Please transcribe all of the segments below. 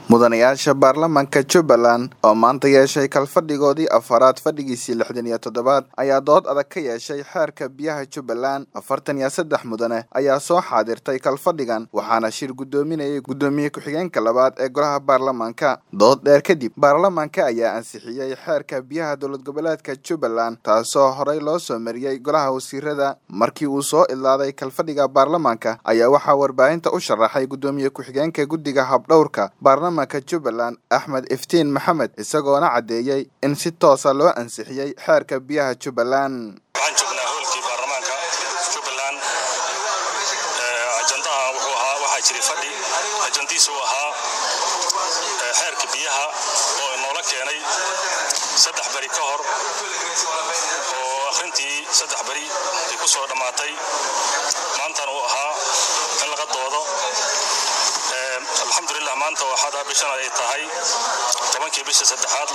mudanayaasha baarlamaanka jubbaland oo maanta yeeshay kalfadhigoodii afaraad fadhigiisii lixdan iyo toddobaad ayaa dood adag ka yeeshay xeerka biyaha jubbaland afartan iyo saddex mudane ayaa soo xaadirtay kalfadhigan waxaana shir guddoominayay guddoomiye ku-xigeenka labaad ee golaha baarlamaanka dood dheer kadib baarlamaanka ayaa ansixiyey xeerka biyaha dowlad goboleedka jubbaland taasoo horey loo soo mariyey golaha wasiirada markii uu soo idlaaday kalfadhiga baarlamaanka ayaa waxaa warbaahinta u sharaxay guddoomiye ku-xigeenka guddiga habdhowrka baarlamaanka jubbaland axmed iftiin maxamed isagoona caddeeyey in si toosa loo ansixiyey xeerka biyaha jubbaland waxaan joognaa hoolkii baarlamaanka jubbaland ajandaha wuxuu ahaa waxaa jiray fadhi ajandiisu ahaa xeerka biyaha oo inoola keenay saddex beri ka hor oo akhrintii saddex beri ay ku soo dhammaatay maantana uu ahaa in laga doodo alxamdulilah maanta waxaad bishan ay tahay tobankii bisha saddexaad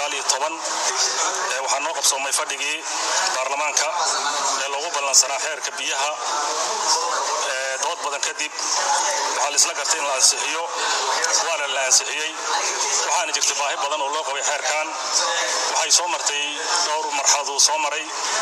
waxaa noo qabsoomay fadhigii baarlamaanka ee loogu ballansanaa xeerka biyaha dood badan kadib waxaa laisla gartay in la ansixiyo waana la ansixiyey waxaana jirtay baahi badan oo loo qabay xeerkan waxay soo martay dhowr marxaladuu soo maray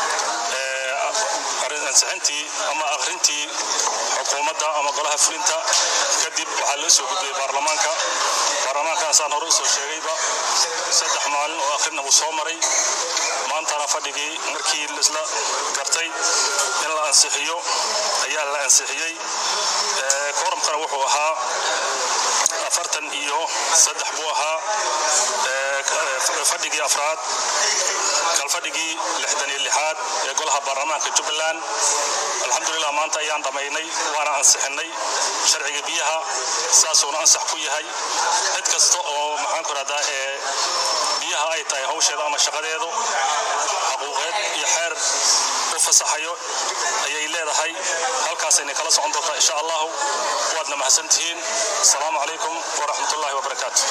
ansixintii ama akhrintii xukuumadda ama golaha fulinta kadib waxaa loo soo gudbiyey baarlamaanka baarlamaankan saan hore usoo sheegayba saddex maalin oo akhrina uu soo maray maantana fadhigii markii laisla gartay in la ansixiyo ayaa la ansixiyey kooramkana wuxuu ahaa afartan iyo saddex buu ahaa fadhigii afraad kalfadhigii lixdan iyo lixaad ee golaha baarlamaanka jubbaland alxamdulilah maanta ayaan dhammaynay waana ansixinay sharciga biyaha saasuuna ansax ku yahay cid kasta oo maxaanku rahdaa ee biyaha ay tahay hawsheeda ama shaqadeedu xaquuqeed iyo xeer u fasaxayo ayay leedahay halkaasayna kala socon doontaa insha allahu waadna mahadsantihiin asalaamu calaykum waraxmatullahi wabarakaatu